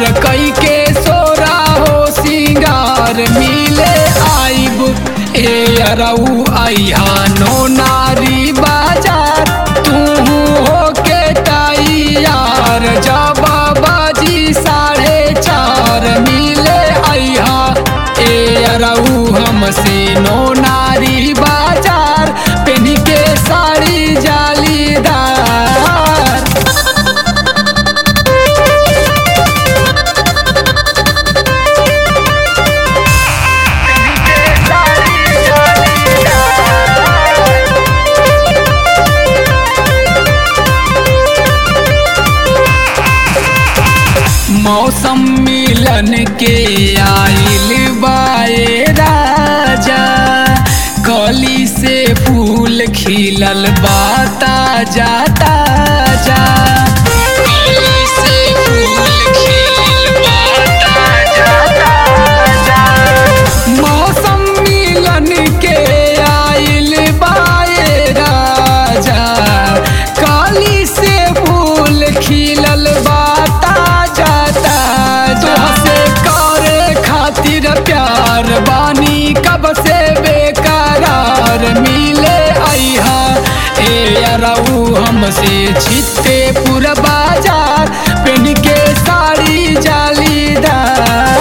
कई के सोरा हो सिंगार मिले आइब ए अरऊ आइहा नो नारी बाजार तू हो के तैयार जब बाजी साढ़े चार मिले आइहा ए अरऊ हमसे नो नारी बाजार पेनी के साड़ी जालीदार मौसम मिलन के आइल बाए राजा कली से फूल खिलल बाता जाता जा कली से फूल खिलल बाता जाता जा मौसम मिलन के आइल बाए राजा काली से फूल खिलल बाता जाता से करे खातिर प्यार बानी कब से बेकरार मिले आइहा ए अरऊ हमसे छिते पूरा बाजार पेन के साड़ी जालीदार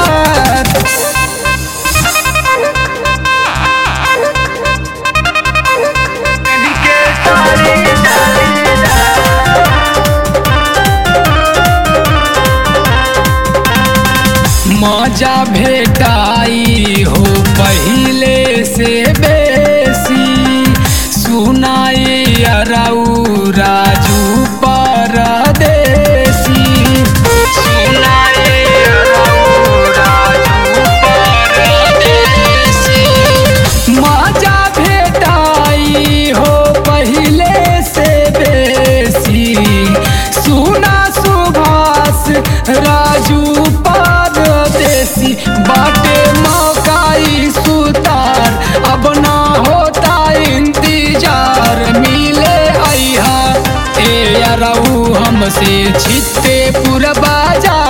मजा भेटाई हो पहिले से बेसी सुनाई अरऊ राजू परदेसी सुनाई अरऊ राजू परदेसी मजा भेटाई हो पहिले से बेसी सुना सुभाष राजू परदेसी बाटे मौकाई सुतार अब ना होता इंतजार मिले आइहा ए अरऊ हमसे छिते पूरा बाजार